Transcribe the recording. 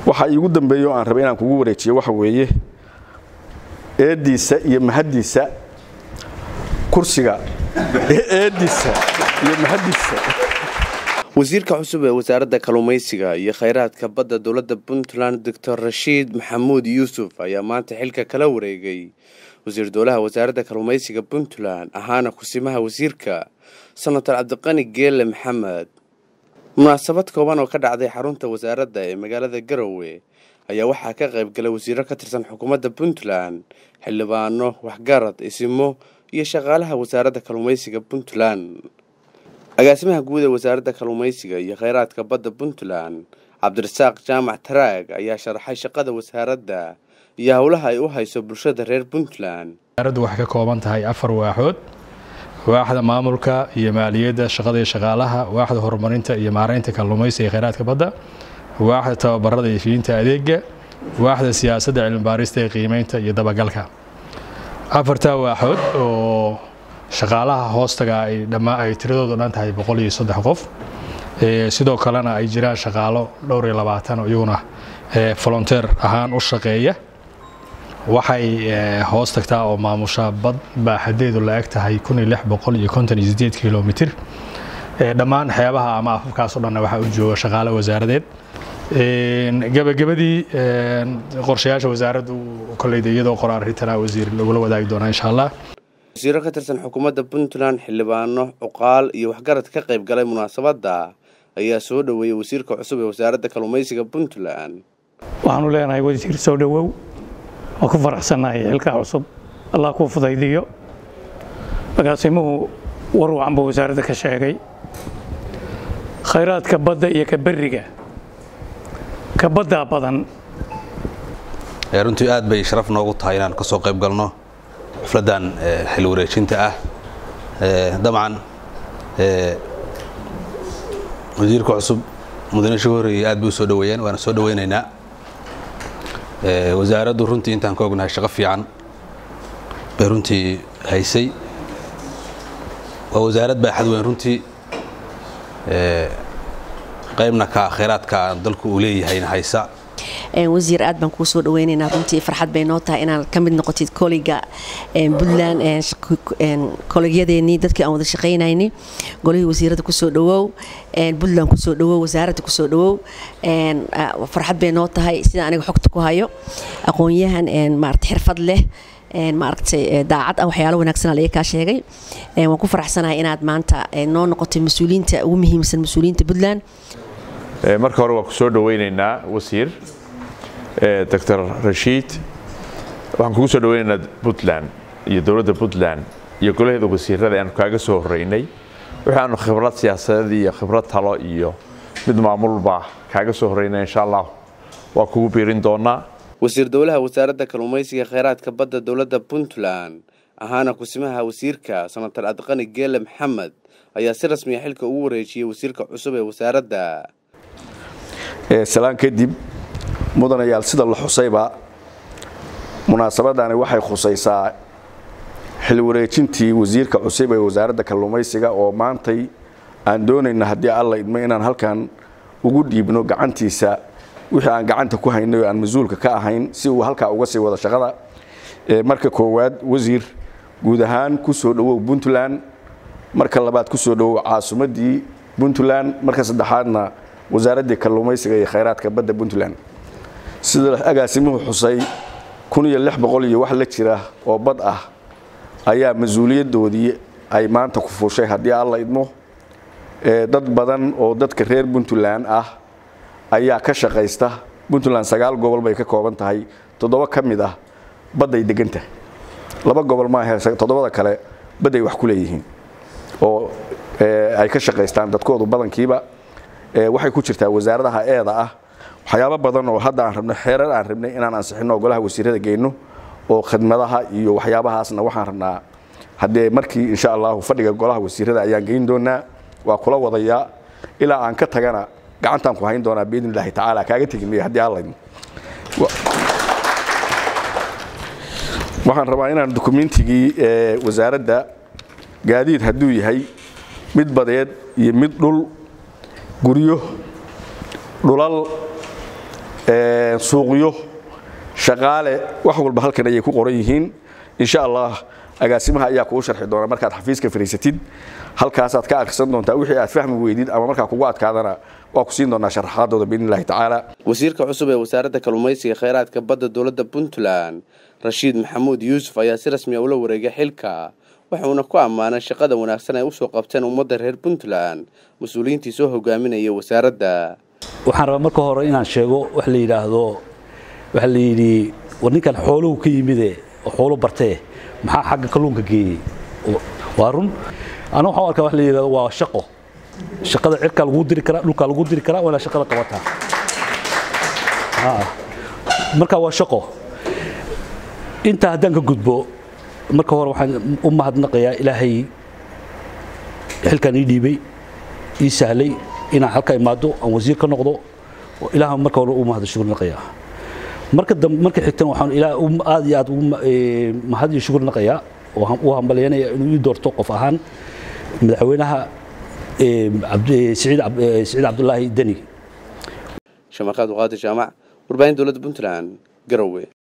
waxa iigu dambeeya oo aan rabay inaan kugu wareejiyo waxa weeye eeddiisa iyo mahaddiisa kursiga eeddiisa iyo mahaddiisa wasiirka cusub ee wasaaradda kalluumaysiga iyo khayraadka badda dowladda puntland doctor rashiid maxamuud yuusuf ayaa maanta xilka kala wareegay wasiir dowlaha wasaaradda kalluumaysiga puntland ahaana kusimaha wasiirka senator cabdiqani geele maxamed munaasabad kooban oo ka dhacday xarunta wasaaradda ee magaalada garowe ayaa waxaa ka qayb galay wasiiro ka tirsan xukuumadda puntland xildhibaano waxgarad isimo iyo shaqaalaha wasaaradda kalluumaysiga puntland agaasimaha guud ee wasaaradda kalluumaysiga iyo kheyraadka badda puntland cabdirasaaq jaamac taraag ayaa sharaxay shaqada wasaaradda iyo howlaha ay u hayso bulshada reer puntland wasaaraddu waxay ka kooban tahay afar waaxood waaxda maamulka iyo maaliyadda shaqada iyo shaqaalaha waaxda horumarinta iyo maaraynta kalluumaysiga iyo kheyraadka badda waaxda tababarada iyo fiinta adeega waaxda siyaasadda cilmibaarista ee qiimeynta iyo dabagalka afartaa waaxood oo shaqaalaha hoostaga ay dhammaa ay tiradoodu dhan tahay boqol iyo saddex qof sidoo kalena ay jiraan shaqaalo dhowr iyo labaatan oo iyaguna volonteer ahaan u shaqeeya waxay hoos tagtaa oo maamusha bad baaxadeedu la eg tahay kun iyo lix boqol iyo konton iyo sideed kilomitir dhammaan xeebaha ama afafkaas oo dhanna waxaa u jooga shaqaale wasaaradeed gabagabadii qorshayaasha wasaaraddu koleyda iyadoo qoraan ritana wasiir lagula wadaagi doonaa insha allah wasiiro ka tirsan xukuumadda puntland xildhibaano cuqaal iyo waxgarad ka qayb galay munaasabadda ayaa soo dhoweeyey wasiirka cusub ee wasaaradda kalluumaysiga puntland waxaanu leenahay wasiir soo dhowow oo ku faraxsannahay xilkaa cusub allah kuu fudaydiyo agaasimuhu war wacan buu wasaaradda ka sheegay khayraadka badda iyo ka berriga ka baddaa badan runtii aad bay sharaf noogu tahay inaan ka soo qayb galno xufladdan xil wareejinta ah dabcan wasiirka cusub mudane shigu horreeyey aad bay u soo dhoweeyeen waana soo dhoweynaynaa wasaaraddu runtii intaan ka ognahay shaqo fiican bay runtii haysay waa wasaarad baaxad weyn runtii qaybna ka khayraadka dalku uu leeyahayna haysa wasiir aad baan kuu soo dhaweynaynaa runtii farxad bay noo tahay inaad ka mid noqotid koliga puntland kolegyadeennii dadkii aan wada shaqaynayni golihii wasiiradda kusoo dhawow puntland kusoo dhawow wasaaradda kusoo dhawow farxad bay noo tahay sida aniga xogta ku hayo aqoon-yahan maarata xirfad leh maaragtay daacad ah waxyaalo wanaagsan laga kaa sheegay waan ku faraxsanahay inaad maanta noo noqotay mas-uuliyiinta ugu muhiimsan mas-uuliyiinta puntland marka hore waan ku soo dhaweynaynaa wasiir doctor rashiid waxaan kugu soo dhaweynaynaa puntland iyo dowladda puntland iyo golaheeda wasiirada aanu kaaga soo horeynay waxaanu khibrad siyaasadeed iyo khibrad talo iyo mid maamulba kaaga soo horeynay insha allah waa kugu biirin doonaa wasiir dowlaha wasaaradda kalluumaysiga kheyraadka badda dowladda puntland ahaana kusimaha wasiirka senator adqani geele maxamed ayaa si rasmiya xilka ugu wareejiyey wasiirka cusub ee wasaaradda salaan kadib mudanayaal sida la xusayba munaasabadani waxay khusaysaa xil wareejintii wasiirka cusub ee wasaaradda kalluumaysiga oo maantay aan doonayna haddii alla idmo inaan halkan ugu dhiibno gacantiisa wixii aan gacanta ku haynay oo aan mas-uulka ka ahayn si uu halkaa uga sii wada shaqada marka koowaad wasiir guud ahaan ku soo dhowow puntland marka labaad ku soo dhowow caasimaddii puntland marka saddexaadna wasaaraddii kalluumaysiga iyo khayraadka badda puntland sida agaasimuhu xusay kun iyo lix boqol iyo wax la jira oo bad ah ayaa mas-uuliyaddoodii ay maanta ku fuushay haddii alla idmo dad badan oo dadka reer puntland ah ayaa ka shaqaysta puntland sagaal gobol bay ka kooban tahay toddoba ka mid ah badday degantahay laba gobol maahe toddobada kale badday wax ku leeyihiin oo ay ka shaqaystaan dadkoodu badankiiba waxay ku jirtaa wasaaradaha eeda ah waxyaabo badan oo hadda aan rabno xeerar aan rabnay inaan ansixino golaha wasiirada geyno oo khidmadaha iyo waxyaabahaasna waxaan rabnaa haddee markii insha allahu fadhiga golaha wasiirada ayaan geyn doonaa waa kula wadayaa ilaa aan ka tagana gacantaan ku hayn doonaa biidn illaahi tacaala kaaga tegi mayo haddii alla waxaan rabaa inaan dukumentigii wasaaradda gaadiid hadduu yahay mid badeed iyo mid dhul guryo dhulal suuqyo shaqaale wax walba halkan ayay ku qoran yihiin insha allah agaasimaha ayaa kuu sharxi doona markaad xafiiska fariisatid halkaasaad ka akhrisan doontaa wixii aad fahmi weydid ama markaa kugu adkaadana waa ku siin doonaa sharaxaadooda biidni illahi tacaala wasiirka cusub ee wasaaradda kalluumaysiga kheyraadka badda dowladda puntland rashiid maxamuud yuusuf ayaa si rasmiya ula wareegay xilka waxuuna ku ammaanay shaqada wanaagsan ay usoo qabteen ummadda reer puntland mas-uuliyiintii soo hogaaminaya wasaaradda waxaan rabaa marka hore inaan sheego wax la yidhaahdo waxaa la yidhi war ninkan xooluhu ka yimide oo xoolo bartee maxaa xagga kalluunka geeyey waa run ana waxaan arkaa wax la yidhahdo waa shaqo shaqada cirkaa lagu diri karaa dhulkaa lagu diri karaa waa inaad shaqada qabataa marka waa shaqo intaa haddaan ka gudbo marka hore waxaan u mahadnaqayaa ilaahay xilkan ii dhiibay ii sahlay inaan halka imaado aan wasiir ka noqdo ilaah marka hore u mahad shukrinaqayaa marka dambe marka xigtana waxaan ilaah aad iyo aad ugu mahad iyo shukrinaqayaa oo u hambalyanaya inuu ii doorto qof ahaan madaxweynaha siciid cabdulaahi deni shamaqaad waqaadi jaamac warbaahin dowladda puntland garowe